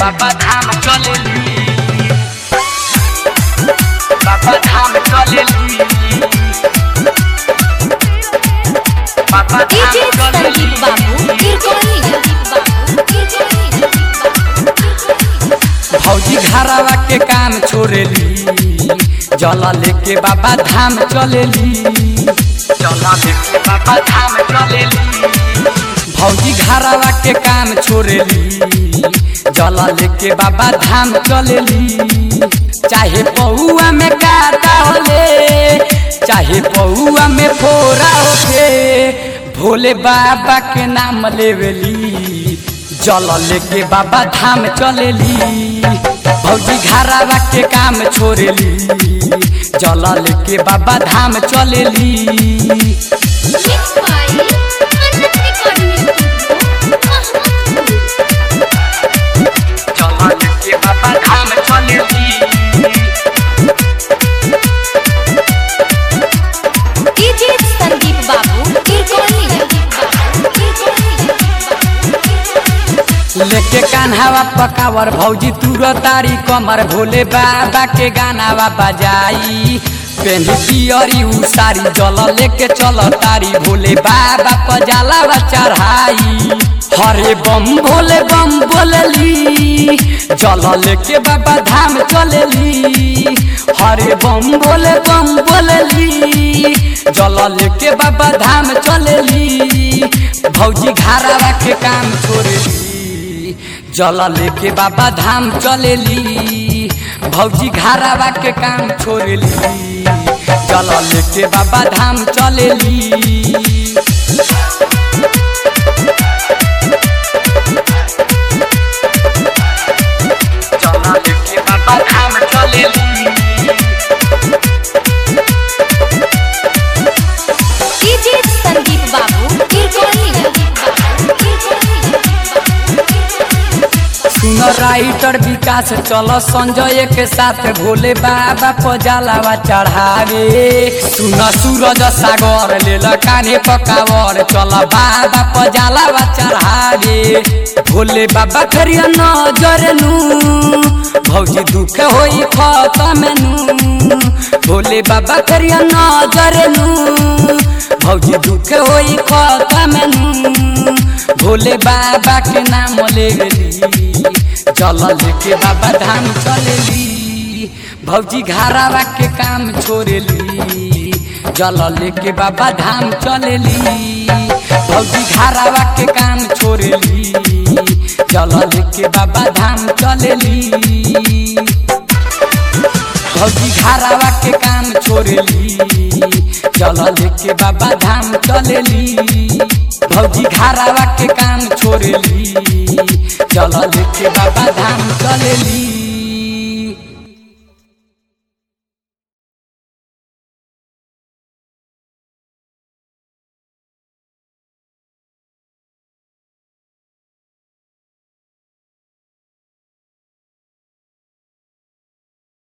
बाबा धाम चलेली बाबा धाम चलेली बाबा धाम डीजे संदीप बाबू चलेली किरकोली बाबू किरकोली भौजी घरावा के काम छोड़ेली जल लेके बाबा धाम चलेली जल लेके बाबा धाम चलेली भौजी घरावा के काम छोड़ेली जल लेके बाबा धाम चलेली चाहे पौआ में काटा होले चाहे पौआ में फोरा होके भोले बाबा के नाम लेवेली जल लेके बाबा धाम चलेली भौजी घरावा के काम छोड़ेली जल लेके बाबा धाम चलेली मिक्स बाय अनंत रिकॉर्डिंग जल लेके बाबा धाम चलेली डीजे संदीप बाबू किरकोली लेके कान्हावा पकावर भौजी तुर तारी कमर भोले बाबा के गानावा बजाई पेन्ही पियरी उसारी जल लेके चल तारी भोले बाबा पजालावा चढ़ाई हरे बम भोले बम बोलली जल लेके बाबा धाम चलेली हरे बम भोले बम बोलली जल लेके बाबा धाम चलेली भौजी घारावा के काम छोड़ेली जल लेके बाबा धाम चलेली भौजी घारावा के काम छोड़ेली जल लेके बाबा धाम चलेली जल लेके बाबा धाम चलेली डीजे संदीप बाबू किरकोली सुन राइटर विकास चल संजय के साथ भोले बाबा पजालावा चढ़ावे सुन सूरज सागर लेल काने पकावर चल बाबा पजालावा चढ़ावे भोले बाबा करिया नजर नु भौजी दुख होई खत्म नु भोले बाबा करिया नजर नु भौजी दुख होई खत्म नु भोले बाबा के नाम लेली चल लेके बाबा धाम चलेली भौजी घरावा के काम छोड़ेली जल लेके बाबा धाम चलेली भौजी घरावा के काम छोड़ेली जल लेके बाबा धाम चलेली भौजी घरावा के काम छोड़ेली चल लेके बाबा धाम चलेली भौजी घरावा के काम छोड़ेली चल लेके बाबा धाम चलेली